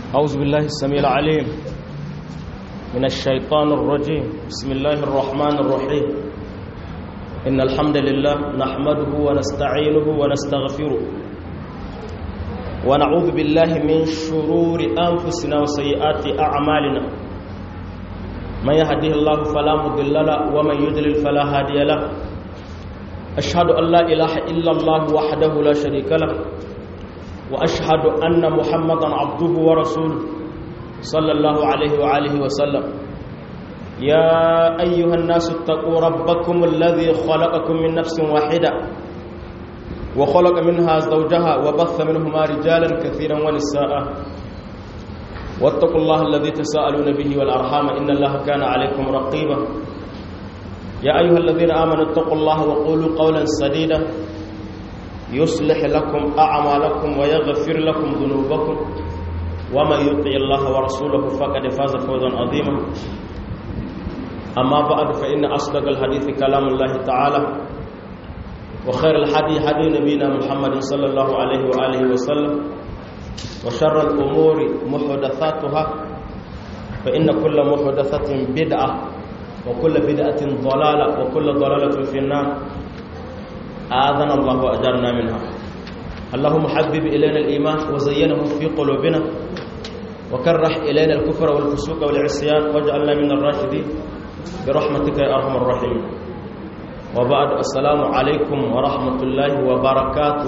أعوذ بالله السميع العليم من الشيطان الرجيم بسم الله الرحمن الرحيم إن الحمد لله نحمده ونستعينه ونستغفره ونعوذ بالله من شرور أنفسنا وسيئات أعمالنا من يهده الله فلا مضل له ومن يضلل فلا هادي له أشهد أن لا إله إلا الله وحده لا شريك له وأشهد أن محمدا عبده ورسوله صلى الله عليه وآله وسلم يا أيها الناس اتقوا ربكم الذي خلقكم من نفس واحدة وخلق منها زوجها وبث منهما رجالا كثيرا ونساء واتقوا الله الذي تساءلون به والأرحام إن الله كان عليكم رقيبا يا أيها الذين آمنوا اتقوا الله وقولوا قولا سديدا يصلح لكم أعمالكم ويغفر لكم ذنوبكم ومن يطع الله ورسوله فقد فاز فوزا عظيما أما بعد فإن أصدق الحديث كلام الله تعالى وخير الحديث حديث نبينا محمد صلى الله عليه وآله وسلم وشر الأمور محدثاتها فإن كل محدثة بدعة وكل بدعة ضلالة وكل ضلالة في النار آذنا الله وأجرنا منها اللهم حبب إلينا الإيمان وزينه في قلوبنا وكره إلينا الكفر والفسوق والعصيان واجعلنا من الراشدين برحمتك يا أرحم الراحمين وبعد السلام عليكم ورحمة الله وبركاته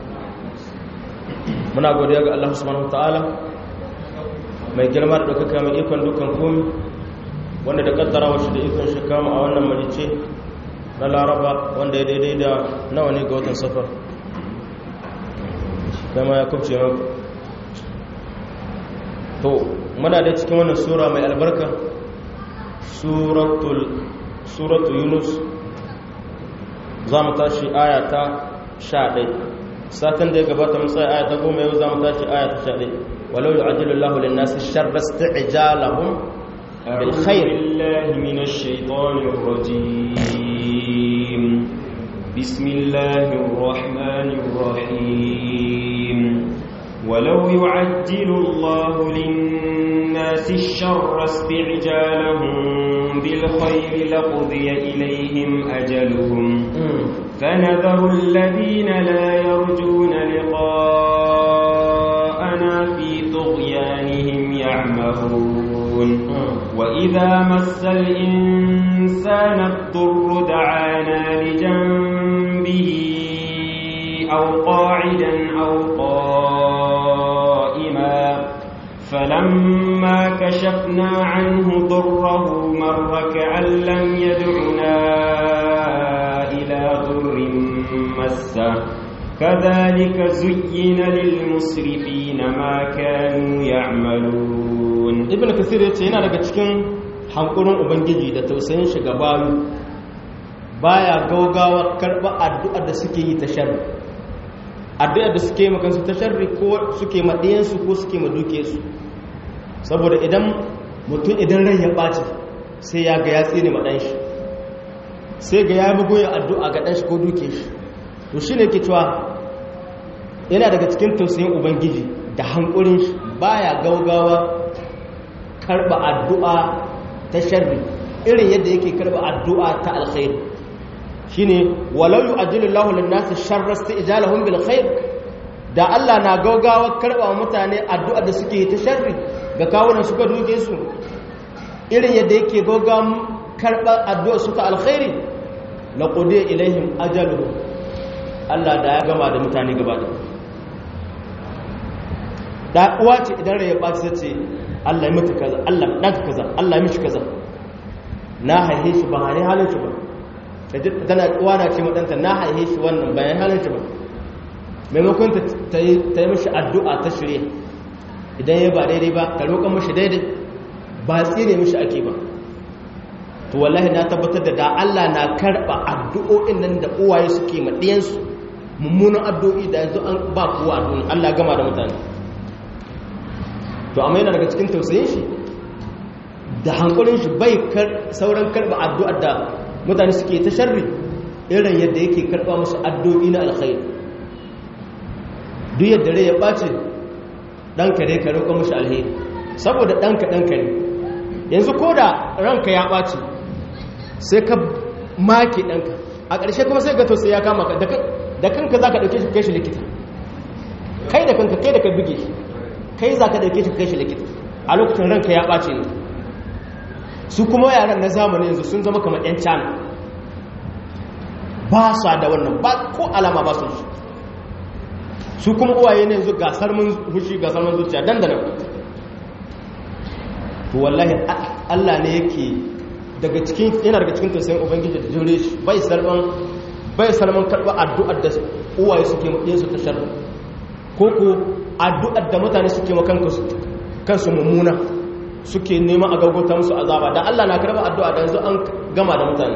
muna godiya ga Allah subhanahu wataala mai girma da ɗaukaka mai ikon dukan komi wanda da kaddara wacce da ikon shi kama a wannan marice na laraba wanda ya daidai da nawa ne ga watan safar dama ya kubce maka to muna da cikin wannan sura mai albarka suratul yunus za mu tashi aya ta sha ɗai satin da ya gabata mun tsaye aya ta goma yau za mu tashi aya ta sha ɗai walau yi ajiyar lin nasi sharra sti'jalahum bil khair billahi minash shaitanir rajim bismillahir rahmanir rahim ولو يعجل الله للناس الشر استعجالهم بالخير لقضي إليهم أجلهم فنذر الذين لا يرجون لقاءنا في طغيانهم يعمهون وإذا مس الإنسان الضر دعانا لجنبه أو قاعدا أو قائما فلما كشفنا عنه ضره مر كأن لم يدعنا إلى ضر مسه كذلك زين للمسرفين ما كانوا يعملون ابن كثير yace yana daga cikin hankurin ubangiji da tausayin shi ga bayu baya gaugawa karba addu'ar da suke yi ta sharri addu'ar da suke yi makansu ta sharri ko suke maɗiyansu ko suke maduke su saboda idan mutum idan rai ya ɓaci sai ya ga ya tsine maɗan shi sai ga ya bugu ya addu'a ga ɗan shi ko duke shi to shi ne ke cewa yana daga cikin tausayin ubangiji da hankulin shi baya gaugawa karɓa addu'a ta sharri irin yadda yake karɓa addu'a ta alkhairi shine walau yu'ajjilullahu lin-nasi sharra isti'jalahum bil khair da Allah na gaugawa karba mutane addu'a da suke ta sharri ga kawunan suka duke su irin yadda yake gaugawa karba addu'a suka alkhairi laqudiya ilaihim ajaluhum Allah da ya gama da mutane gaba da da uwa ce idan rai ya baci sai ce Allah ya mutu kaza Allah dan kaza Allah ya mishi kaza na haihe shi ba hare halin shi ba tana wana ce maɗanta na haihe shi wannan bayan halarci ba maimakon ta yi mashi addu'a ta shirye idan ya ba daidai ba ta roƙon mashi daidai ba tsire mashi ake ba to wallahi na tabbatar da da Allah na karɓa addu'o'in nan da uwaye suke maɗiyansu mummunan addu'o'i da yanzu an ba kowa a duniya Allah gama da mutane to amma yana daga cikin tausayin shi da hankulin shi bai sauran karɓa addu'ar da mutane suke ta sharri irin yadda yake karɓa musu addu'o'i na alkhairi duk yadda rai ya ɓace ɗanka dai ka roƙa mashi alheri saboda ɗanka ɗanka ne yanzu ko da ranka ya ɓaci sai ka make ɗanka a ƙarshe kuma sai ga to sai ya kama ka da kanka za ka ɗauke shi kai shi likita kai da kanka kai da ka buge shi kai za ka ɗauke shi kai shi likita a lokacin ranka ya ɓace ne su kuma yaran na zamani yanzu sun zama kamar 'yan cana ba sa da wannan ba ko alama ba su shi su kuma uwaye ne yanzu gasar mun hushi gasar mun zuciya dandana to wallahi Allah ne yake daga cikin yana daga cikin tausayin ubangiji da jure shi bai sarban bai sarban karba addu'ar da uwaye suke mu su ta sharri ko ko addu'ar da mutane suke ma kansu kansu mummuna suke neman a gaggauta musu azaba da Allah na karba addu'a da yanzu an gama da mutane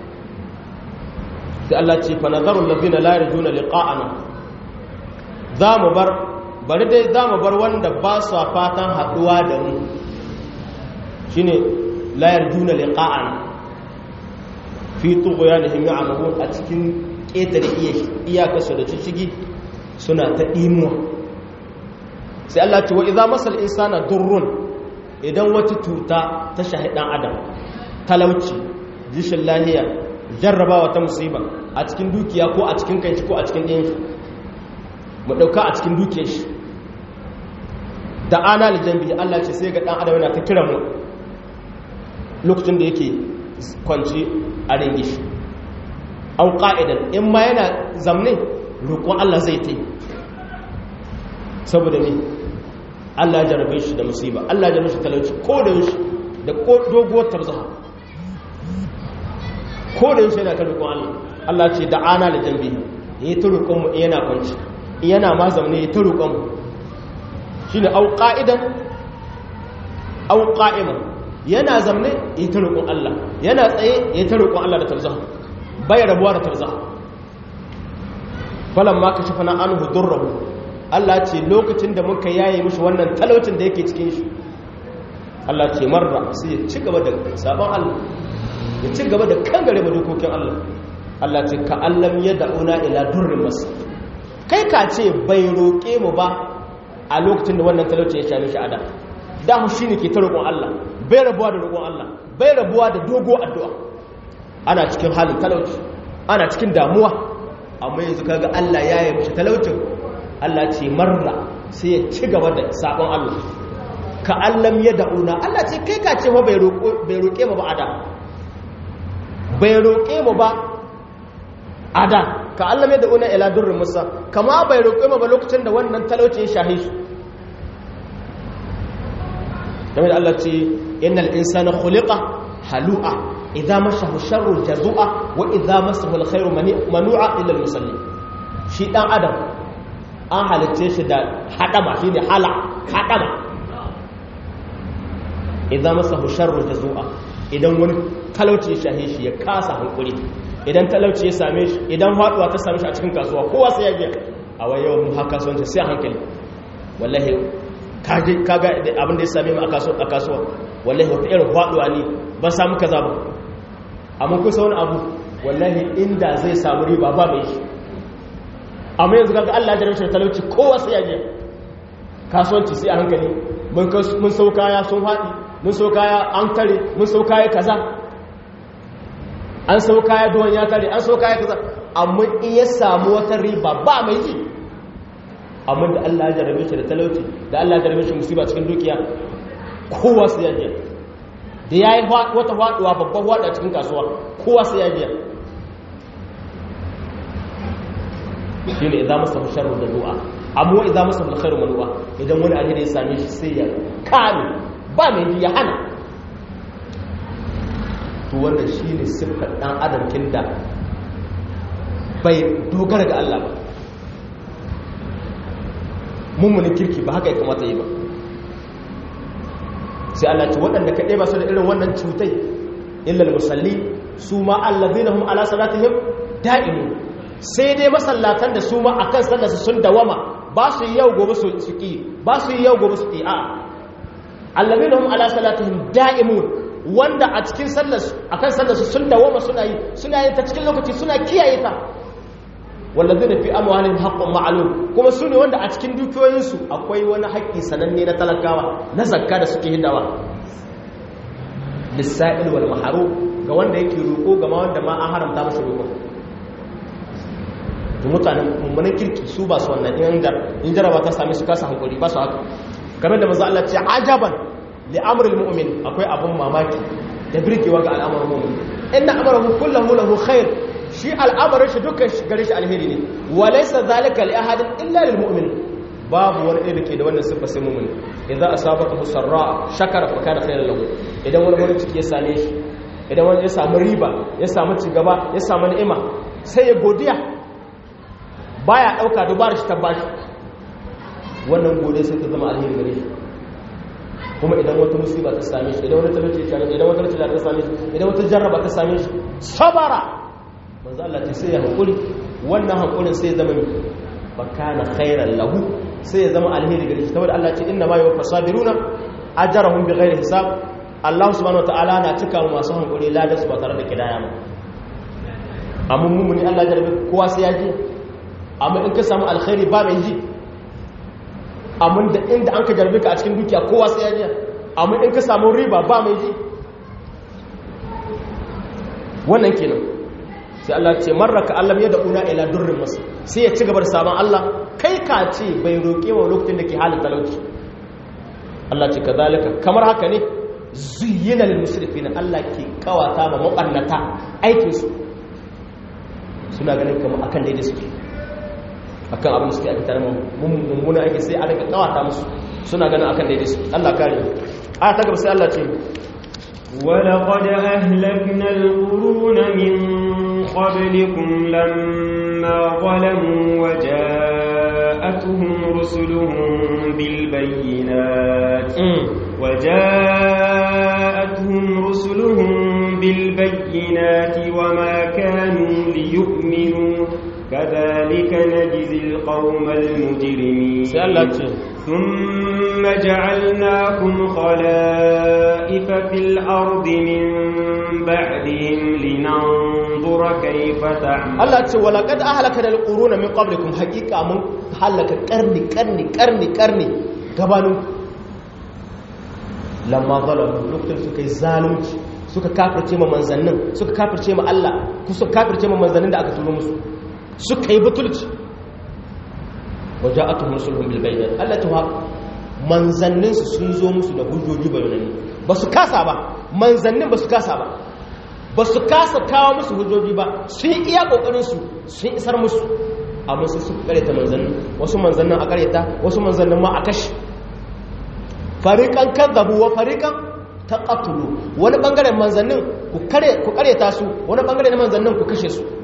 sai Allah ce fa nazarul ladina la yarjuna liqa'ana za mu bar bari dai za mu bar wanda ba su fatan haduwa da mu shine la yarjuna liqa'ana fi tughyanihim ya'mahun a cikin ƙetare iyakarsu da cicigi suna ta imuwa sai Allah ce wa idza masal insana durrun idan wata tuta ta shahi dan adam talauci jishin lahiya jarrabawa ta musiba a cikin dukiya ko a cikin kanshi ko a cikin ɗayan shi mu ɗauka a cikin dukiyar shi da ana lijambi Allah ce sai ga ɗan adam yana ta kira mu lokacin da yake kwanci a ringi shi an ƙa'idan in ma yana zamne roƙon Allah zai ta yi saboda ne Allah ya jarabe shi da musiba Allah ya jarabe shi talauci ko da yaushe da doguwar tarzaha ko da yaushe yana ta roƙon Allah Allah ce da ana da jambi ya yi ta roƙon mu yana kwanci yana ma zamne ya ta roƙon mu shi ne au ƙa'idan au ƙa'iman yana zamne ya ta roƙon Allah yana tsaye ya ta roƙon Allah da tarzaha bai rabuwa da tarzaha falan ma ka shafa na an hudurrahu Allah ce lokacin da muka yaye mishi wannan talaucin da yake cikin shi Allah ce marra sai ya ci gaba da sabon Allah ya ci gaba da kangare ba dokokin Allah Allah ce ka allam ya da'una ila durrin masu kai ka ce bai roƙe mu ba a lokacin da wannan talaucin ya sha mishi ada da mu shine ke ta roƙon Allah bai rabuwa da roƙon Allah bai rabuwa da dogo addu'a ana cikin halin talauci ana cikin damuwa amma yanzu kaga Allah ya yi mishi talaucin Allah ce marra sai ya ci gaba da sabon Allah ka allam ya da'una Allah ce kai ka ce ma bai roƙe mu ba ada bai roƙe mu ba ada ka allam ya da'una ila durrin musa kama bai roƙe mu ba lokacin da wannan talauci ya shahi su game da Allah ce innal insana khuliqa halu'a idza mashahu sharru jazu'a wa idza masahu alkhairu manu'a illa almusalli shi dan adam an halice shi da hadama shine hala hadama idza masahu sharru jazu'a idan wani talauci ya shahe shi ya kasa hankuri idan talauci ya same shi idan faduwa ta same shi a cikin kasuwa kowa sai ya biya a wai yawan mu haka kasuwanci sai hankali wallahi kaga abin da ya same mu a kasuwa wallahi wata irin faduwa ne ba samu kaza ba amma kusa wani abu wallahi inda zai samu riba ba mai shi amma yanzu kaga Allah ya jarumta talauci kowa sai ya je kasuwanci sai a hankali mun sau kaya sun haɗi mun sau kaya an tare mun sau kaya kaza an sau kaya duwan ya tare an sau kaya kaza amma in ya samu wata riba ba mai ji amma da Allah ya jarabe shi da talauci da Allah ya jarabe shi musiba cikin dukiya kowa sai ya je da yayi wata faduwa babban wada cikin kasuwa kowa sai ya je shine idan masa sharru da du'a amma idan masa alkhairu manu'a idan wani alheri ya same shi sai ya kame ba mai ji ya hana to wannan shine sifar dan adam kinda bai dogara ga Allah ba mummunin kirki ba haka ya kamata yi ba sai Allah ce waɗanda kaɗai ba su da irin wannan cutai illal musalli su ma allazina hum ala salatihim da'imun sai dai masallatan da su ma akan sallarsu sun dawama ba su yi yau gobe su ki ba su yi yau gobe su ki a allazina hum ala salatihim da'imun wanda a cikin sallarsu akan sallarsu sun dawama suna yi suna yin ta cikin lokaci suna kiyaye ta wallazina fi amwalihim haqqun ma'lum kuma su ne wanda a cikin dukiyoyinsu akwai wani haƙƙi sananne na talakawa na zakka da suke hidawa lissa'il wal maharu ga wanda yake roƙo ga ma wanda ma an haramta masa roƙo to mutanen mummunan kirki su ba su wannan in jaraba ta same su kasa hankali ba su haka kamar da manzo Allah ce ajaban li amril mu'min akwai abun mamaki da birkewa ga al'amarin mu'min inna amrahu kullahu lahu khair shi al'amarin shi dukkan gare shi alheri ne wa laysa zalika li ahadin illa lil mu'min babu wani ɗaya da ke da wannan siffa sai mu'min idan asabaka sarra shakara fa kana khairan lahu idan wani wani ciki ya same shi idan wani ya samu riba ya samu cigaba ya samu ni'ima sai ya godiya baya dauka dubara shi ta bashi wannan godiya sai ta zama alheri gare shi kuma idan wata musiba ta same shi idan wata talauci ta same shi idan wata talauci ta same shi idan wata jarraba ta same shi sabara manzo Allah ce sai ya hakuri wannan hakurin sai ya zama bakana khairan lahu sai ya zama alheri gare shi saboda Allah ce inna ma yuwaffa sabiruna ajrahum bighairi hisab Allah subhanahu wataala na cika masu hankuri ladan su ba tare da kidaya ba amma mummuni Allah jarbe kowa sai ya ji amma in ka samu alkhairi ba mai ji amma da inda an ka jarbe ka a cikin dukiya kowa sai ya ji amma in ka samu riba ba mai ji wannan kenan sai Allah ce marraka Allah ya da'una ila durrin masu sai ya ci gaba da sabon Allah kai ka ce bai roƙe wa lokacin da ke halin talauci Allah ce kazalika kamar haka ne zuyyina lil musrifina Allah ke kawata ma mabannata aikin su suna ganin kamar akan daidai suke akan abin da suke aka tare mummuna ake sai a daga kawata musu suna ganin akan daidai suke Allah kare a ta gaba sai Allah ce ولقد أهلكنا القرون من قبلكم لما ظلموا وجاءتهم رسلهم بالبينات وجاءتهم رسلهم بالبينات وما كانوا ليؤمنوا كذلك نجزي القوم المجرمين ثم جعلناكم خلائف في الأرض من بعدهم لننظر كيف تعملون الله تعالى ولقد أهلكنا القرون من قبلكم حقيقة من هلك قرني قرني قرني قرني gabanin lamma zalamu lokacin suka yi zalunci suka kafirce ma manzannin suka kafirce ma Allah suka kafirce ma manzannin da aka turo musu suka yi butulci waja'atuhum rusuluhum bil bayyinat Allah ta manzannin su sun zo musu da hujjoji bayanani ba su kasa ba manzannin ba su kasa ba ba su kasa kawo musu hujjoji ba sun iya kokarin su sun isar musu amma sai su kareta manzannin wasu manzannin a kareta wasu manzannin ma a kashi fariqan kadzabu wa fariqan taqatulu wani bangaren manzannin ku kare ku kareta su wani bangare na manzannin ku kashe su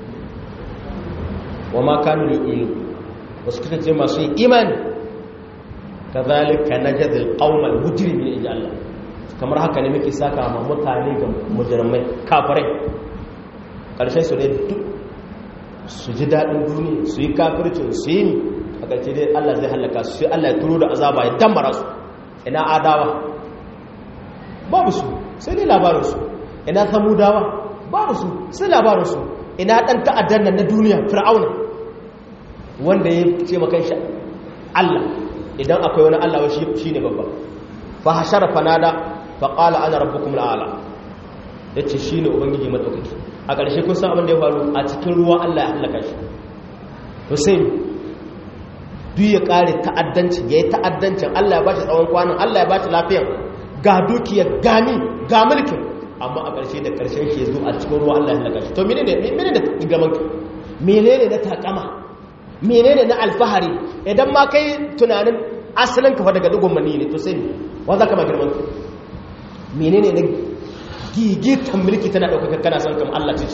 wa ma kanu yu'minu wasu kasance masu yin imani kazalika najzil qaumal mujrimin inji Allah kamar haka ne muke saka ma mutane ga mujrimai kafirai karshen su ne duk su ji dadin duniya su yi kafircin su yi a ƙarshe dai Allah zai halaka su sai Allah ya turo da azaba ya dambara su ina adawa babu su sai dai labarin su ina samudawa babu su sai labarin su ina dan ta'addan nan na duniya fir'auna wanda ya ce makan shi Allah idan akwai wani Allah shi shine babba fa hashara fanada fa qala ana rabbukum al'ala yace shine ubangiji madaukaki a ƙarshe kun san abin da ya faru a cikin ruwa Allah ya halaka shi Hussein duk ya kare ta'addanci yayi ta'addancin Allah ya bashi tsawon kwanan Allah ya bashi lafiya ga dukiya gani ga mulkin amma a ƙarshe da ƙarshen shi zo a cikin ruwa Allah ya halaka shi to menene menene da gaman menene na takama menene na alfahari idan ma kai tunanin asalin kafa daga dugun mani ne to sai ne wa za ka ma girman ka menene na gigitan mulki tana ɗaukaka kana son kama Allah ce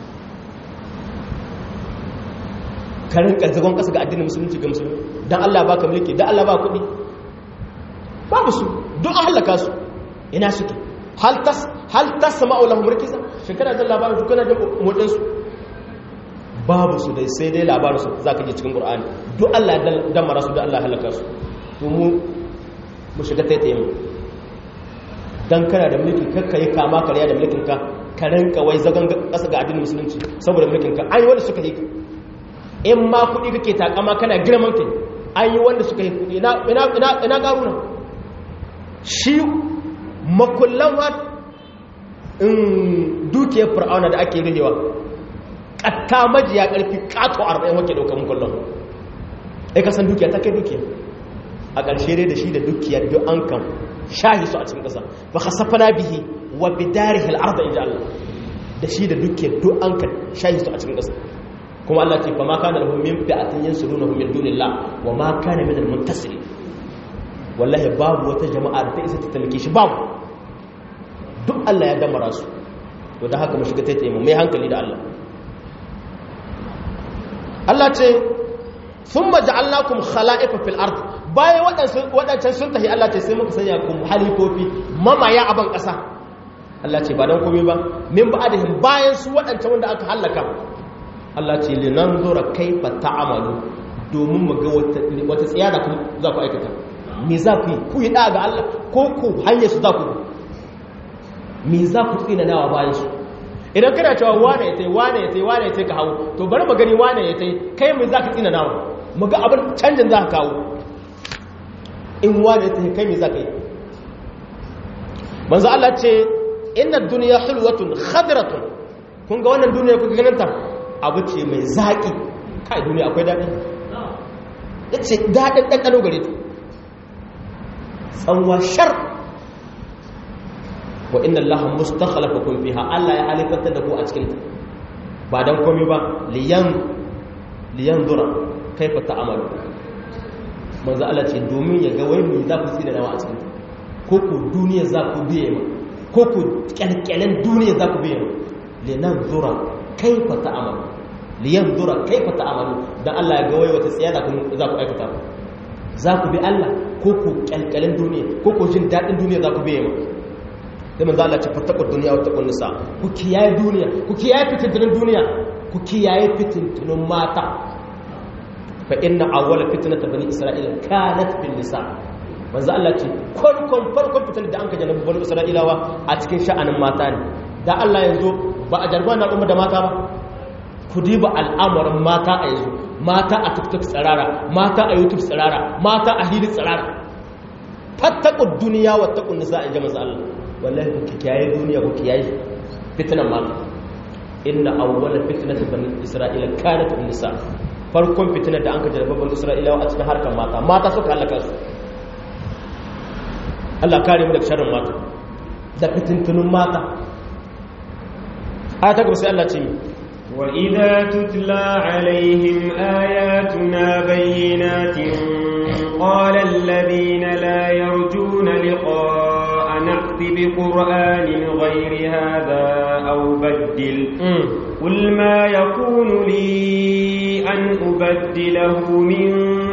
karin ƙarzagon ƙasa ga addinin musulunci ga musulunci don Allah ba ka mulki don Allah ba kuɗi babu su don an hallaka su ina suke hal tas sama aulahu mulkisa shekara da labarin dukkanar da motsinsu babu su dai sai dai labarin su za ka ji cikin ƙur'ani duk Allah ya damara su da Allah halaka su to mu mu shiga taitaye mu dan kana da mulki kakka yi kama karya da mulkin ka ka rinka wai zagon ƙasa ga addinin musulunci saboda mulkin ka ai wanda suka yi ka in ma kuɗi kake takama kana girman kai an yi wanda suka yi kuɗi ina ƙaruna shi makullan wa in dukiyar fir'auna da ake rihewa ƙatta majiya ƙarfi ƙato arba'in wake ɗaukar makullan ai kasan dukiya ta kai dukiya a ƙarshe dai da shi da dukiyar duk an kan shahi su a cikin ƙasa ba ka safa na bihi wa bidari al'arda in ji Allah da shi da dukiyar duk an kan shahi su a cikin ƙasa kuma Allah ce fa ma kana lahum min fi'atin yansurunahum min dunillah wa ma kana min al-muntasir wallahi babu wata jama'a da ta isa ta talke shi babu duk Allah ya damara su to da haka mu shiga taitaye mu mai hankali da Allah Allah ce thumma ja'alnakum khala'ifa fil ard bayan waɗancan sun tafi Allah ce sai muka sanya ku halifofi mamaya aban ƙasa Allah ce ba dan komai ba min ba'dihim bayan su waɗancan wanda aka halaka Allah ce linan zura kaifa ta'amalu domin mu ga wata tsiya da za ku aikata me za ku yi ku yi ɗa ga Allah ko ku hanyar su za ku me za ku tsina nawa bayan su idan kana cewa wane ya tai wane ya tai wane ya tai ka hawo to bari mu gani wane ya tai kai me za ka tsina nawa mu ga abin canjin za ka kawo in wane ya tai kai me za ka yi manzo Allah ce inna dunya hulwatun khadratun kun ga wannan duniya kuka ganin ta abu ce mai zaƙi kai duniya akwai daɗi ya ce daɗin ɗanɗano gare ta tsanwa shar wa inna Allah mustakhalafa kun fiha Allah ya halifantar da ku a cikin ta ba dan komai ba liyan liyan dura kaifa ta'amalu manzo Allah ce domin ya ga wai me za ku tsira nawa a cikin ta ko ku duniya za ku biye ma ko ku kyalkyalen duniya za ku biye ma linan dura kaifa ta'amalu liyanzura kaifa ta'amalu dan Allah ya ga wai wata tsiya da za ku aikata za ku bi Allah ko ku kalkalin duniya ko ku jin dadin duniya za ku bi yamma sai manzo Allah ce fattaqu dunya wa taqun nisa ku kiyaye duniya ku kiyaye fitintunin duniya ku kiyaye fitintunin mata fa inna awwala fitnata bani isra'ila kanat bil nisa manzo Allah ce farkon farkon fitin da an ka janabi bani isra'ilawa a cikin sha'anin mata ne da Allah yanzu ba a jarba na al'umma da mata ba ku diba al'amarin mata a yanzu mata a tiktok tsirara mata a youtube tsirara mata a hili tsirara fattakun duniya wa takun nisa a jama'a Allah wallahi ku kiyaye duniya ku kiyaye fitnan mata inna awwala fitnati bani isra'ila kanat nisa farkon fitnar da an ka jarraba bani isra'ila a cikin harkar mata mata suka halaka su Allah kare mu daga sharrin mata da fitintunun mata aya ta gaba sai Allah ce mi وإذا تتلى عليهم آياتنا بينات قال الذين لا يرجون لقاء نأت بقرآن غير هذا أو بدل قل ما يكون لي أن أبدله من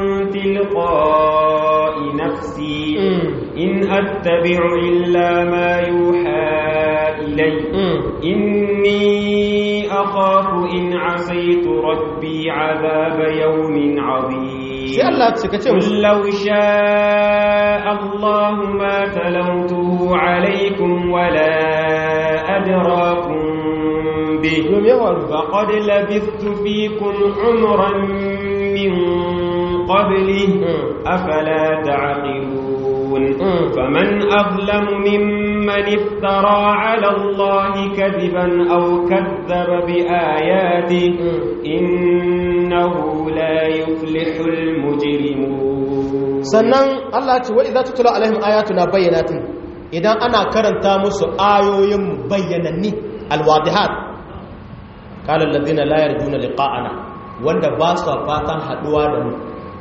تلقاء نفسي إن أتبع إلا ما يوحى إلي إني أخاف إن عصيت ربي عذاب يوم عظيم قل لو شاء الله ما تلوته عليكم ولا أدراكم به فقد لبثت فيكم عمرا من قبله أفلا تعقلون فمن أظلم ممن افترى على الله كذبا أو كذب بآياته إنه لا يفلح المجرمون sannan Allah ce wa idza tutla alaihim ayatuna bayyinatin idan ana karanta musu ayoyin bayyananni alwadihat qala alladhina la yarjuna liqa'ana wanda ba su fatan haduwa da mu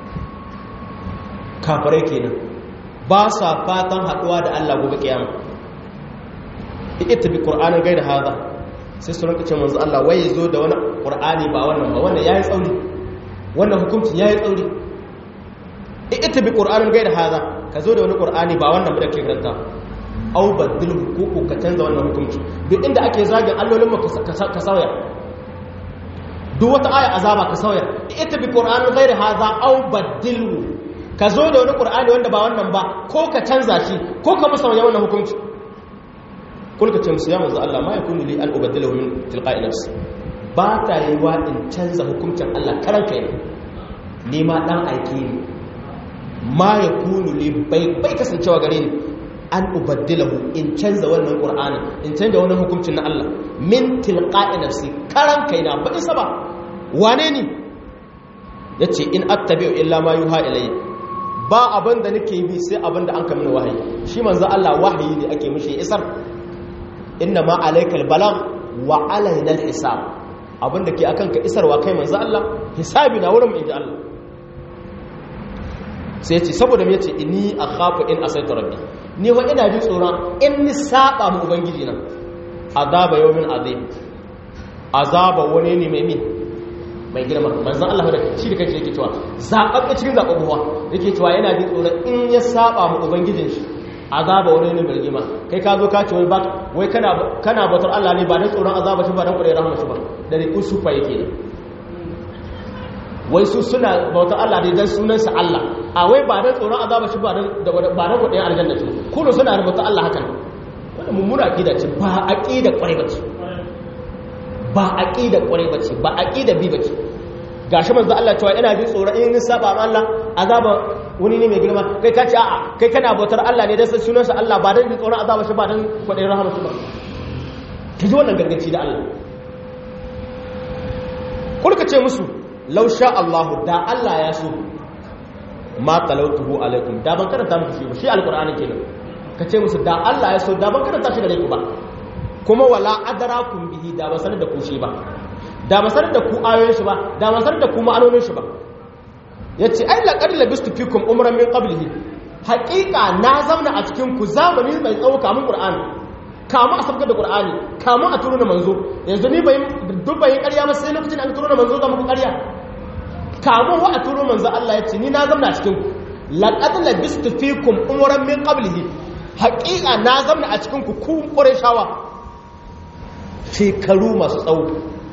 kafirai kenan ba sa fatan haduwa da Allah gobe kiyama ita bi qur'anin gaida hada sai su rinka ce manzo Allah wai yazo da wani qur'ani ba wannan ba wannan yayi tsauri wannan hukunci yayi tsauri ita bi qur'anin gaida hada ka zo da wani qur'ani ba wannan da ke karanta au badil hukuku ka canza wannan hukunci duk inda ake zagin allolin mu ka sauya duk wata aya azaba ka sauya ita bi qur'anin gaida hada au badilhu ka zo da wani ƙur'ani wanda ba wannan ba ko ka canza shi ko ka musanya wannan hukunci kulka ce musu ya manzo Allah ma yakunu li an ubaddila min tilqa'i nafsi ba ta yi wa in canza hukuncin Allah karan kai ne ma dan aike ne ma ya kunu ne bai bai kasancewa gare ni an ubaddilahu in canza wannan qur'ani in canza wannan hukuncin na Allah min tilqa'i nafsi karan kai na ba isa ba wane ni yace in attabi'u illa ma yuha ilayya ba abin da nake bi sai abin da an kamina wahayi shi manzo Allah wahayi ne ake mishi isar inna ma alaikal balagh wa alaina alhisab abin da ke akan ka isarwa kai manzo Allah hisabi na wurin mu inji Allah sai yace saboda me yace inni akhafu in asaitu rabbi ni wa ina jin tsoron in ni saba mu ubangiji na azaba yawmin azim azaba wani ne mai min mai girma manzan Allah da shi da kanshi yake cewa zaɓaɓɓe cikin zaɓaɓɓuwa yake cewa yana jin tsoron in ya saba mu ubangijin shi azaba wani ne mai girma kai ka zo ka ce wai wai kana kana bautar Allah ne ba dan tsoron azaba shi ba dan kudai rahama shi ba da riƙu sufa yake ne wai su suna bautar Allah ne dan sunan sa Allah a wai ba dan tsoron azaba shi ba dan ba dan kudai aljanna ce kullu suna bautar Allah hakan wannan mummuna aqida ce ba aqida kwarai ba ce ba aqida kwarai bace ba aqida bi bace gashi manzo Allah cewa ina jin tsoro in saba ma Allah azaba wani ne mai girma kai ka ce a'a kai kana bautar Allah ne dan san sunansa Allah ba dan jin tsoron azaba shi ba dan kwadai rahama shi ba ki ji wannan gangaci da Allah kurka ce musu law sha Allah da Allah ya so ma talautuhu alaikum da ban karanta muku shi ba shi alqur'ani kenan ka ce musu da Allah ya so da ban karanta shi gare ku ba kuma wala adarakum bihi da ba sanar da ku shi ba da ba sanar da ku ayoyin shi ba da ba sanar da ku ma'anonin shi ba yace ai laqad labistu fikum umran min qablihi haqiqa na zamna a cikin ku zamani mai tsawo kamun qur'ani kamun a sabgar da qur'ani kamun a turo na manzo yanzu ni bai duk bai ƙarya ba sai lokacin an turo na manzo da muku ƙarya kamun wa a turo manzo Allah yace ni na zamna a cikin ku laqad labistu fikum umran min qablihi haqiqa na zamna a cikin ku ku qurayshawa shekaru masu tsawo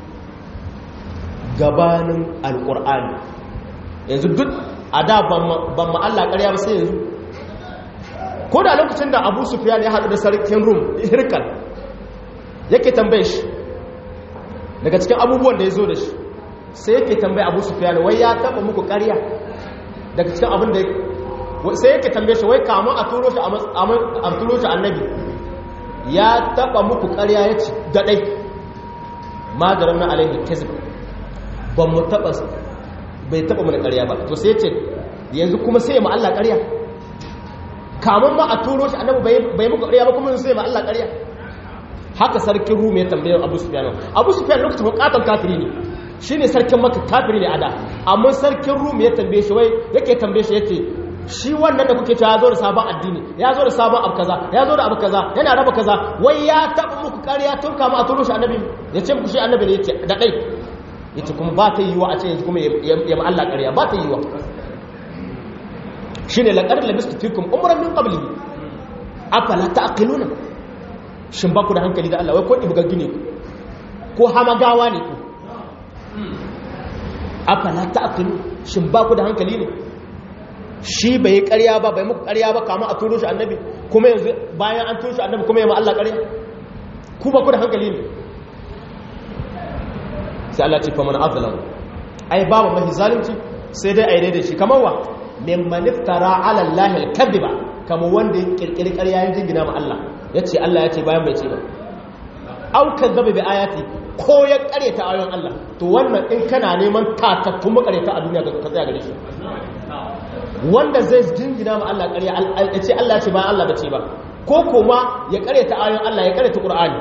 gabanin alƙur'ani yanzu duk a da ban ma'alla ƙarya ba sai yanzu ko da lokacin da abu sufiyan ya haɗu da sarkin rum hirkal yake tambaye shi daga cikin abubuwan da ya zo da shi sai yake tambaye abu sufiyan wai ya taɓa muku ƙarya daga cikin abin da sai yake tambaye shi wai kamun a turo shi annabi ya taba muku ƙarya ya ci daɗai madarar na alaihi kizib ban mu taba bai taba mana ƙarya ba to sai ce yanzu kuma sai ma Allah ƙarya kamun ma a turo shi annabi bai muku ƙarya ba kuma sai ma Allah ƙarya haka sarkin rum ya tambaye abu sufyan abu sufyan lokacin bukatan kafiri ne shine sarkin maka kafiri ne a da amma sarkin rum ya tambaye shi wai yake tambaye shi yace shi wannan da kuke cewa ya zo da sabon addini ya zo da sabon abu kaza ya zo da abu kaza yana raba kaza wai ya taɓa muku ƙarya tun kama a turo shi annabi ya ce muku shi annabi ne yace da ɗai yace kuma ba ta yiwa a ce yanzu kuma ya ma Allah ƙarya ba ta yiwa shine laqad labistu fikum umran min qabli afala ta'qiluna shin ba ku da hankali da Allah wai ko ibgaggi ne ku ko hamagawa ne ku afala ta'qilu shin ba ku da hankali ne shi bai ƙarya ba bai muku ƙarya ba kama a turo shi annabi kuma yanzu bayan an turo shi annabi kuma ya ma Allah ƙarya ku ba ku da hankali ne sai Allah ce fa man azlam ai babu mahi zalunci sai dai ai daidai shi kamar wa mimman iftara ala Allah al-kadhiba kamar wanda ya kirkiri ƙarya ya jingina ma Allah yace Allah yace bayan bai ce ba au kazzaba bi ayati ko ya ƙaryata ayoyin Allah to wannan in kana neman tatattun makareta a duniya ka tsaya gare shi wanda zai jingina ma Allah ƙarya ya ce Allah ce bayan Allah bace ba ko kuma ya ƙaryata ayoyin Allah ya ƙaryata Qur'ani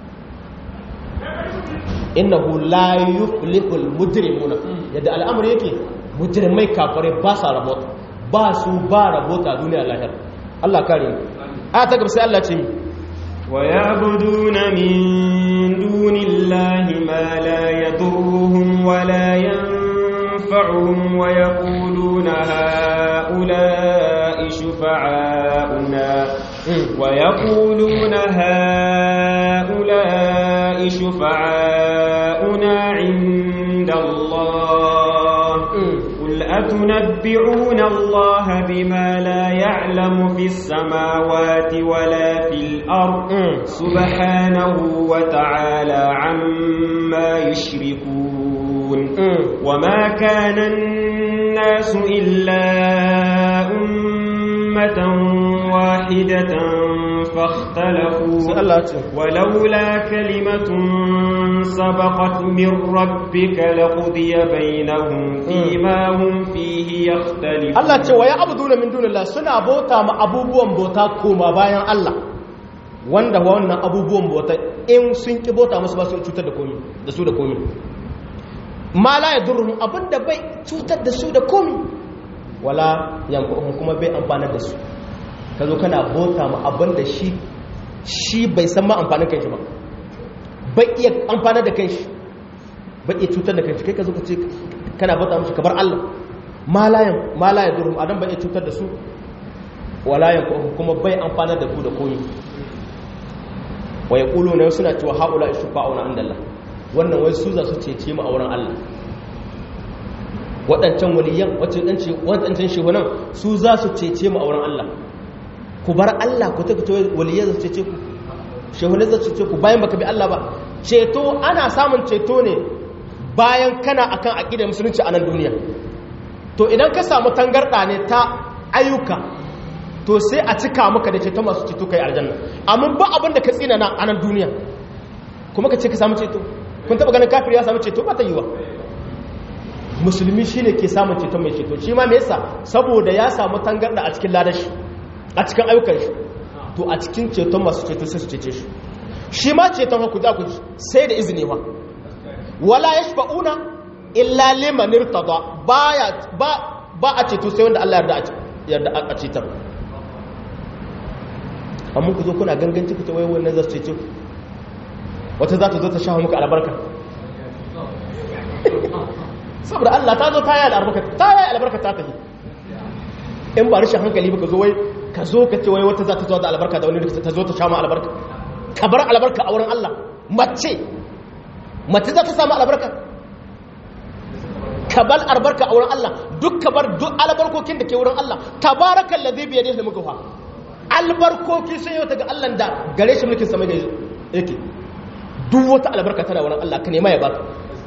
innahu la yuflihul mujrimuna yadda al'amari yake mujrimai kafare ba sa rabota ba su ba rabota duniya lahir Allah kare mu aya ta gaba sai Allah ce ويعبدون من دون الله ما لا يضرهم ولا ينفعهم ويقولون هؤلاء شفعاؤنا ويقولون هؤلاء شفعاؤنا عند الله قل أتنبئون الله بما لا يعلم في السماوات ولا في الأرض سبحانه وتعالى عما يشركون وما كان الناس إلا أمة واحدة فاختلفوا ولولا كلمة سبقت من ربك لقضي بينهم فيما هم فيه يختلفون Allah ce wa ya abuduna min dunillah suna bauta ma abubuwan bauta koma bayan Allah wanda wannan abubuwan bauta in sun ki bauta musu ba su cutar da komi da su da komi ma la yadurruhum abinda bai cutar da su da komi wala yanfa'uhum kuma bai amfanar da su kazo kana bauta ma abinda shi shi bai san ma amfanin kanshi ba bai iya amfanar da kanshi bai iya cutar da kanshi kai ka zo ka ce kana bauta mushi kabar Allah malayan malaya durum adam bai iya cutar da su walayan kuma bai amfanar da ku da koyi wa yaqulu na suna cewa haula ishfa'una indallah wannan wai su za su cece mu a wurin Allah waɗancan waliyan waɗancan shehunan su za su cece mu a wurin Allah ku bar Allah ku ta fito waliyan za su cece ku shehunan za su cece ku bayan baka bi Allah ba ceto ana samun ceto ne bayan kana akan aqidar musulunci a nan duniya to idan ka samu tangarda ne ta ayyuka to sai a cika maka da ceto masu ceto kai aljanna amma ba abin da ka tsina na a nan duniya kuma ka ce ka samu ceto kun taba ganin kafir ya samu ceto ba ta yiwa musulmi shine ke samun ceto mai ceto shi ma me yasa saboda ya samu tangarda a cikin ladashi a cikin ayyukan shi to a cikin ceton masu ceto sai su cece shi shi ma ceton haku za ku sai da izini ma wala yashfa'una illa liman irtada baya ba ba a ceto sai wanda Allah yarda yarda a cetar amma ku zo kuna ganganci ku ta wai wannan za su cece ku wata za ta zo ta sha muku albarka saboda Allah ta zo ta yi albarka ta yi albarka ta tafi in ba rashin hankali ba ka zo wai ka zo ka ce wai wata za ta zo da albarka da wani ta zo ta sha ma albarka ka bar albarka a wurin Allah mace mace za ta samu albarka ka bar albarka a wurin Allah duk ka bar duk albarkokin da ke wurin Allah tabarakan ladhi bi yadihi mulku fa albarkoki sun yau daga Allah da gare shi mulkin sama yake duk wata albarka tana wurin Allah ka nema ya baka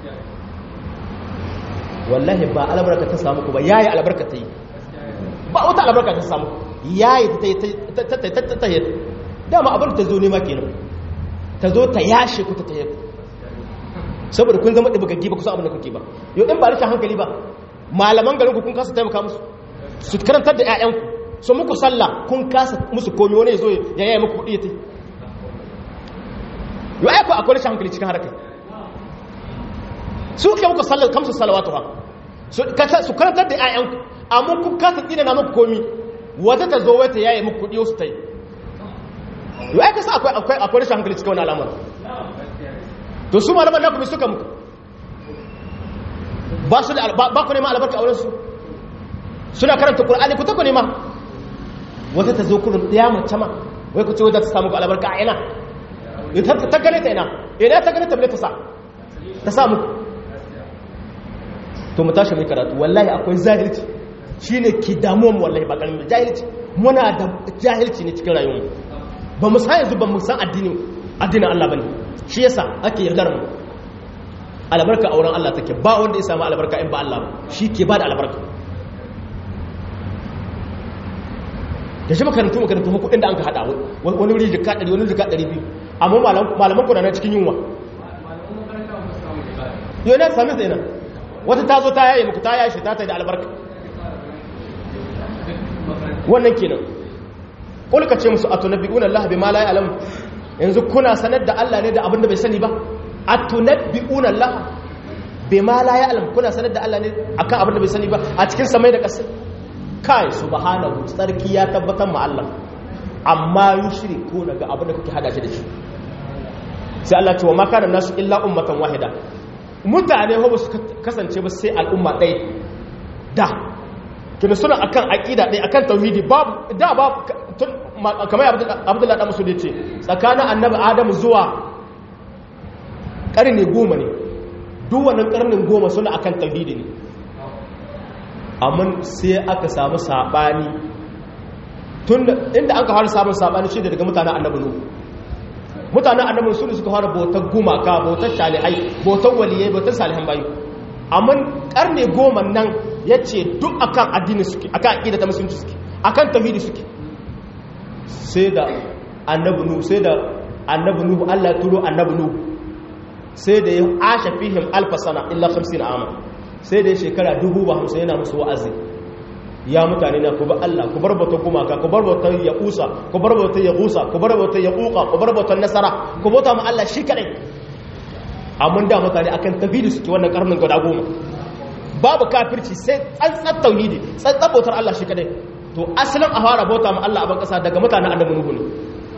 wallahi ba albarka ta samu ku ba yayi albarka ta yi ba wata albarka ta samu yayi ta ta ta ta ta dama abin ta zo nema kenan ta zo ta yashe ku ta ta saboda kun zama ɗibagaggi ba kusan abin da kuke ba yau in ba rashin hankali ba malaman garin ku kun kasa taimaka musu su karantar da 'ya'yanku su muku sallah kun kasa musu komi wani ya zo ya yaya muku kuɗi ya ta yau aiko akwai rashin hankali cikin harkar su ke muku sallar kamsu salawatu ha su karantar da 'ya'yanku amma kun kasa tsina na muku komi wata ta zo wata yaya muku kuɗi wasu ta yi yau aiko sa akwai rashin hankali cikin wani alamar to su malaman naku mai suka muku ba su da ba ku nema albarka a wurinsu suna karanta ƙul'ani ku ta ku nema wata ta zo kurin ɗaya mace ma wai ku ce wadda ta samu albarka a ina ta gane ta ina ina ta gane ta bane ta sa ta samu to mu tashi mai karatu wallahi akwai zahilci shine ki damuwan wallahi ba karamin jahilci muna da jahilci ne cikin rayuwar ba mu san yanzu ba mu san addinin addinin Allah bane shi yasa ake yardar mu albarka a wurin Allah take ba wanda ya samu albarka in ba Allah ba shi ke ba da albarka da shi makarantu makarantu ko kudin da an ka hada wani wuri jika 100 wani jika 200 amma malaman kuna na cikin yunwa yau na sami sai nan wata ta zo ta yaye muku ta yaye shi ta ta da albarka wannan kenan kulka ce musu atunabbi'una Allah bima la ya'lam yanzu kuna sanar da Allah ne da abin da bai sani ba atunabbi'una Allah bima la ya'lam kuna sanar da Allah ne akan abin da bai sani ba a cikin samai da ƙasa kai subhanahu tsarki ya tabbatar ma Allah amma yushriku daga abin da kuke hada shi da shi sai Allah ce wa ma kana nasu illa ummatan wahida mutane ba su kasance ba sai al'umma ɗaya da kina suna akan aqida ɗaya akan tauhidi babu da babu kamar abdullahi da musu da ce tsakanin annabi adamu zuwa ƙarni goma ne duk wannan ƙarnin goma suna akan tauhidi ne amma sai aka samu sabani tun inda aka fara samun sabani shi daga mutanen annabi nuhu mutanen annabi su ne suka fara bautar gumaka bautar salihai bautar waliyai bautar salihan bayu amma karne goma nan ya ce duk akan addini suke akan aƙida ta musulunci suke akan tauhidi suke sai da annabi nuhu sai da annabi nuhu Allah ya turo annabi nuhu sai da ya asha fihim alfa sana illa 50 ama sai da shekara 50 yana musu wa'azi ya mutane na ku bar Allah ku bar bautar gumaka ku bar bautar yaqusa ku bar bautar yaqusa ku bar bautar yaquqa ku bar bautar nasara ku bauta mu Allah shi kadai amma da mutane akan tauhidi suke wannan karnin guda goma babu kafirci sai tsantsan tauhidi tsantsan bautar Allah shi kadai to asalin a fara bauta mu Allah a ban kasa daga mutanen annabi nuhu ne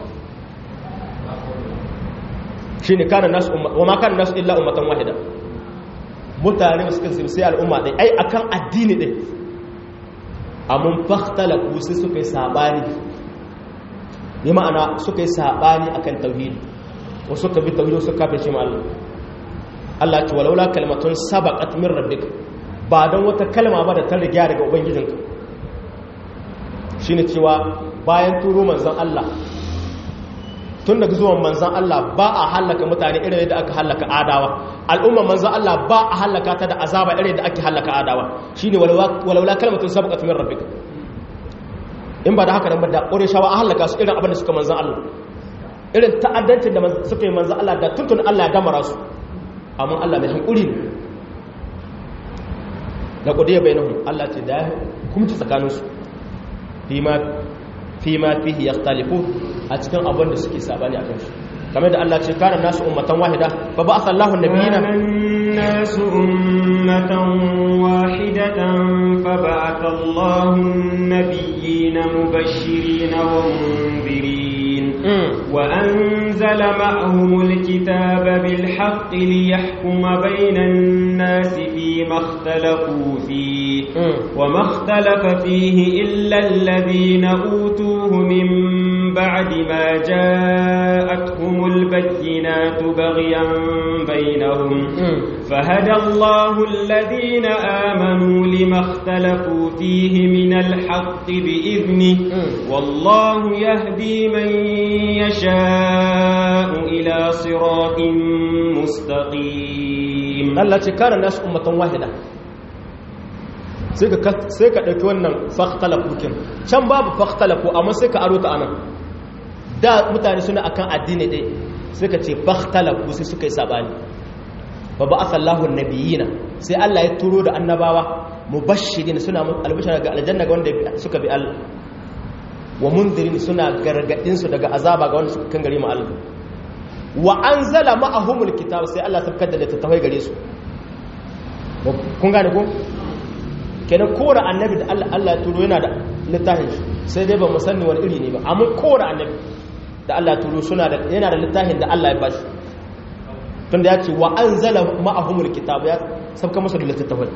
shine kana nasu wa ma kana nasu illa ummatan wahida mutane suka sai al'umma dai ai akan addini dai amma fakhtalaku sai suka yi sabani bi ma'ana suka yi sabani akan tauhidi wasu suka bi tauhidi suka kafe shi ma Allah Allah ce walaula kalmatun sabaqat min rabbik ba dan wata kalma ba da ta riga daga ubangijinka shine cewa bayan turo manzon Allah tun daga zuwan manzan Allah ba a hallaka mutane irin yadda aka hallaka adawa al'umma manzan Allah ba a hallaka ta da azaba irin yadda ake hallaka adawa shine walaula kalmatun sabaqat min rabbika in ba da haka nan ba da qurayshawa a hallaka su irin abin da suka manzan Allah irin ta'addancin da suka yi manzan Allah da tuntun Allah ya damara su amma Allah mai hankuri ne da qudiya bainahum Allah ce da kuma ci tsakaninsu fima fima fihi yakhtalifu a cikin abin da suke sabani a kan shi kamar da Allah ce kana nasu ummatan wahida fa ba'atha Allahu an-nabiyina nasu ummatan wahidatan fa ba'atha Allahu an-nabiyina mubashirin wa munzirin wa anzala ma'ahum al-kitaba bil haqqi liyahkuma bayna an-nasi fima ikhtalafu fihi وما اختلف فيه إلا الذين أوتوه من بعد ما جاءتهم البينات بغيا بينهم فهدى الله الذين آمنوا لما اختلفوا فيه من الحق بإذنه والله يهدي من يشاء إلى صراط مستقيم التي كان الناس أمة واحدة sai ka ɗauki wannan faktalafu kin can babu faktalafu amma sai ka aro ta anan da mutane suna akan addini ɗai sai ka ce faktalafu sai suka yi saɓani ba ba asallahu nabiyina sai Allah ya turo da annabawa mubashirin suna albishara ga aljanna ga wanda suka bi Allah wa mundirin suna gargadin su daga azaba ga wanda suka kan gari ma Allah wa anzala ma'ahumul kitab sai Allah sabkar da littattafai gare su kun gane ko kenan kowane annabi da Allah ya turo yana da littafin shi sai dai ba musanni wani iri ne ba amma kowane annabi da Allah ya turo suna da yana da littafin da Allah ya bashi tun da ya ce wa an zala ma'ahumul kitab ya sabka musu da littattafai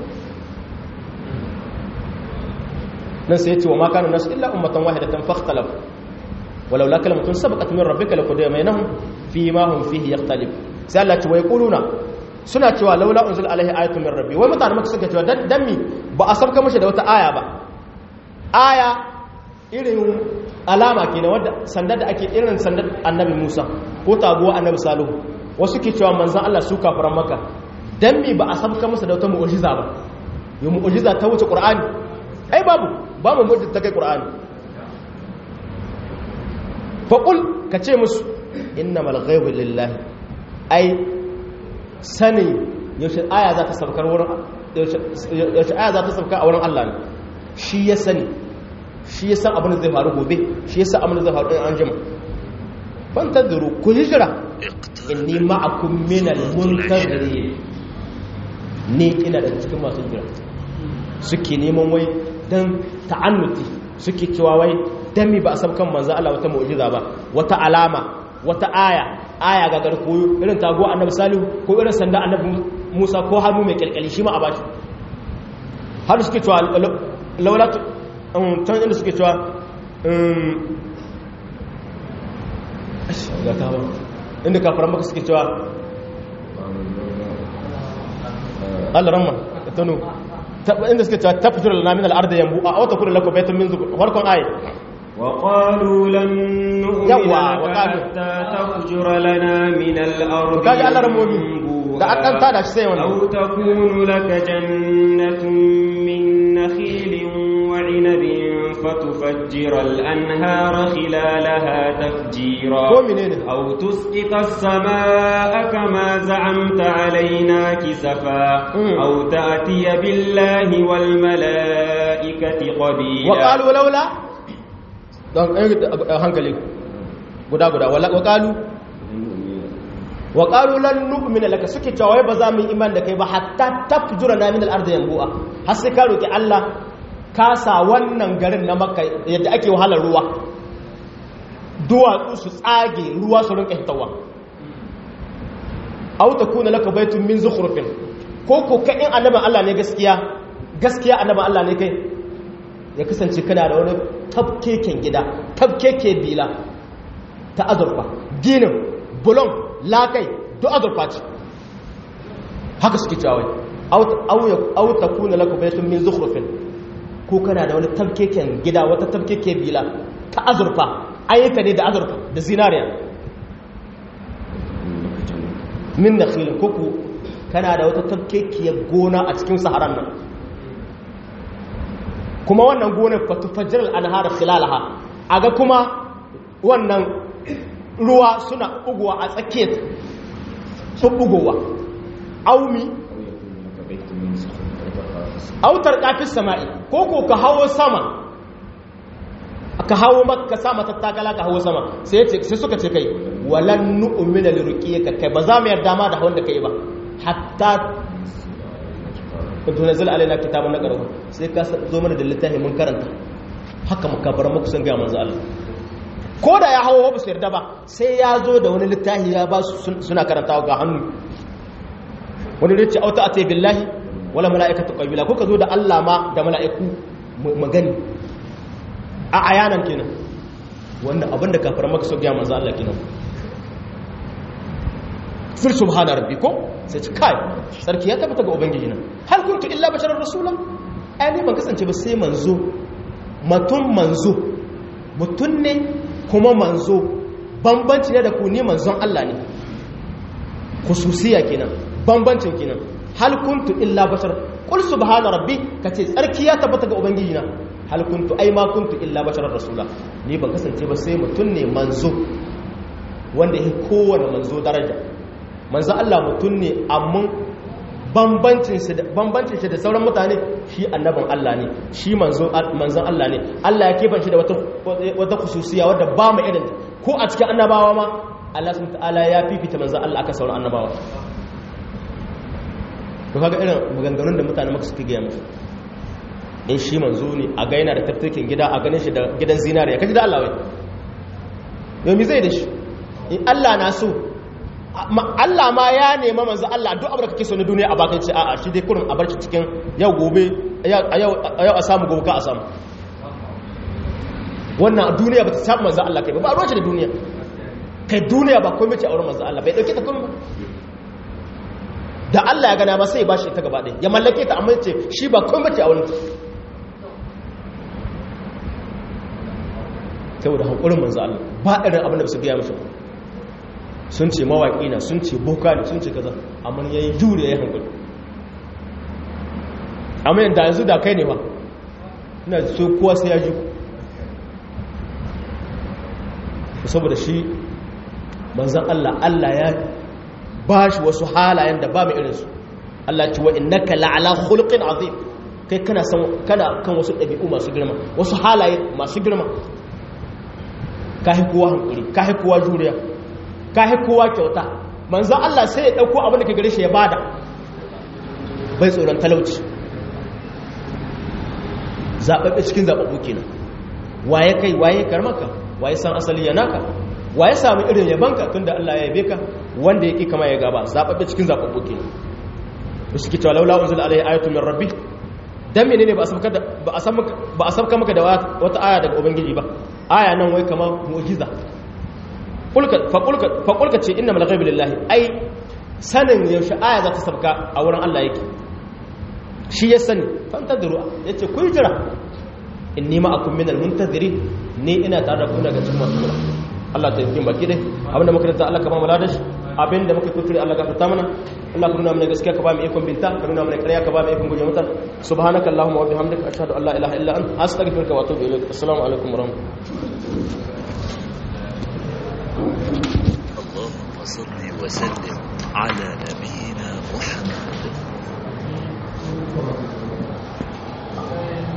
nan sai ya ce wa ma kana nasu illa ummatan wahidatan fakhtalaf walau la kalimatun sabaqat min rabbika laqudiya bainahum fi ma hum fihi yakhtalif sai Allah ya ce wa yaquluna suna cewa laula unzila alaihi ayatun min rabbi wai mutane maka suka cewa dan mi ba a sabka mashi da wata aya ba aya irin alama kenan wanda sandar da ake irin sandar annabi Musa ko taguwa annabi Salihu wasu ke cewa manzon Allah su kafiran maka dan mi ba a sabka masa da wata mu'jiza ba yo mu'jiza ta wuce Qur'ani ai babu ba mu mu'jiza ta kai Qur'ani fa qul ka ce musu innamal ghaibu lillahi ai sani yaushe aya za ta sabkar wurin yaushe aya za ta sabkar a wurin Allah ne shi ya sani shi ya san abin da zai faru gobe shi ya san abin da zai faru in an jima ban taduru ku hijira inni ma'akum minal muntazirin ni ina da cikin masu jira suke neman wai dan ta'annuti suke cewa wai dan mi ba a sabkan manzo Allah wata mu'jiza ba wata alama wata aya aya ga garkoyo irin tago annabi salihu ko irin sanda annabi musa ko hannu mai kyalkyali shi ma a bashi har suke cewa laula can inda suke cewa inda kafaran maka suke cewa allah ramma tanu inda suka cewa tafjur lana min al-ardi yanbu a wata kullu lakum baytun min zukur farkon ayi وقالوا لن نؤمن يوا، لك وقالوا. حتى تفجر لنا من الأرض kaji Allah ramomi ينبوعا. da an dan tada shi sai wannan أو تكون لك جنة من نخيل وعنب فتفجر الأنهار خلالها تفجيرا ko menene أو تسقط السماء كما زعمت علينا كسفا مم. أو تأتي بالله والملائكة قبيلا wa qalu laula don eh, hankali guda guda wala wa qalu wa qalu lan nu'mina laka suke cewa wai ba za mu yi iman da kai ba hatta tafjura na min al-ardi yanbu'a har sai ka roki Allah ka sa wannan garin na makka yadda ake wahalar ruwa duwatsu su tsage ruwa su rinka hitawa aw takuna laka baytun min zukhrufin ko ko ka in annaban Allah ne gaskiya gaskiya annaban Allah ne kai ya kasance kana da wani tafkeken gida tafkeke bila ta azurfa ginin bulon lakai duk azurfa ce haka suke cawai auta kuna laka bayatun min zukhrufin ko kana da wani tafkeken gida wata tafkeke bila ta azurfa ayyuka ne da azurfa da zinariya min nakhilin koko kana da wata tafkekiyar gona a cikin saharan nan kuma wannan gonar fatufajjar al'anhar khilalaha a ga kuma wannan ruwa suna bugowa a tsakiyar sun bugowa aumi autar kafin sama'i ko ko ka hawo sama ka hawo maka sama tattakala ka hawo sama sai sai suka ce kai walan nu'mina lirqiyaka kai ba za mu yarda ma da wanda kai ba hatta kuntu nazil alaina kitabun naqrahu sai ka zo mana da littafi mun karanta haka makabar muku sun ga manzo Allah ko da ya hawo ba su yarda ba sai ya zo da wani littafi ya ba su suna karantawa ga hannu wani da ce auta ate billahi wala mala'ikatu qabila ko ka zo da Allah ma da mala'iku magani a ayanan kenan wannan abinda kafar maka so ga manzo Allah kenan fil subhana rabbiko sai ci kai sarki ya tabbata ga ubangiji na hal kuntu illa basharar rasulan ai ni ban kasance ba sai manzo matun manzo mutun ne kuma manzo bambanci ne da ku ni manzon Allah ne khususiya kenan bambancin kenan hal kuntu illa bashar qul subhana rabbi kace sarki ya tabbata ga ubangiji na hal kuntu ai ma kuntu illa basharar rasula ni ban kasance ba sai mutun ne manzo wanda yake kowane manzo daraja manzo Allah mutum ne amma bambancin shi da sauran mutane shi annabin Allah ne shi manzon Allah ne Allah ya keban shi da wata kususiya wadda ba mu irin ko a cikin annabawa ma Allah sun ta'ala ya fifita manzo Allah aka sauran annabawa to kaga irin maganganun da mutane maka suke gaya musu in shi manzo ne a ga yana da taftakin gida a ganin shi da gidan zinariya kaji da Allah wai yau mi zai da shi in Allah na so Allah ma ya nema manzo Allah duk abin da kake so na duniya a bakan ce a'a shi dai kurin a barci cikin yau gobe a yau a samu gobe ka a samu wannan duniya ba ta samu manzo Allah kai ba ba ruwa da duniya kai duniya ba komai ce a wurin manzo Allah bai dauke ta komai da Allah ya gana ba sai ba shi ta gaba ɗaya ya mallake ta amma ce shi ba komai ce a wurin saboda hankulin manzo Allah ba irin abin da su biya mishi sun ce mawaƙi na sun ce boka ne sun ce kaza amma ya yi jure ya yi hankali amma yadda yanzu da kai ne ba ina so kowa sai ya ji saboda shi manzan Allah Allah ya ba shi wasu halayen da ba mai irinsu Allah ce wa innaka la'ala khulqin azim kai kana san kana kan wasu ɗabi'u masu girma wasu halaye masu girma ka kowa hankali ka kowa juriya ka kowa kyauta manzan Allah sai ya ɗauko abin da ka gare shi ya bada bai tsoron talauci zaɓaɓɓe cikin zaɓaɓɓu kenan waye kai waye karmaka waye san asali ya naka waye sami irin yabanka tun da Allah ya yabe ka wanda ya ƙi kama ya gaba zaɓaɓɓe cikin zaɓaɓɓu kenan da suke cewa laula unzila alaihi ayatu min rabbi dan menene ba a ba a sabka maka da wata aya daga ubangiji ba aya nan wai kamar mu'jiza faƙulka ce inna malagaibu lillahi ai sanin yaushe aya za ta sabka a wurin Allah yake shi ya sani fantadiru yace ku jira inni ma'akum minal muntazirin ni ina tare da ku daga cikin masu jira Allah ta yi baki dai abinda muka rinta Allah ka ba mu ladashi abinda muka kuskure Allah ka fita mana Allah ka nuna mana gaskiya ka ba mu ikon binta ka nuna mana ƙarya ka ba mu ikon guje mata subhanaka allahumma wa bihamdika ashhadu an la ilaha illa anta astaghfiruka wa atubu ilaik assalamu alaikum wa rahmatullahi اللهم صل وسلم على نبينا محمد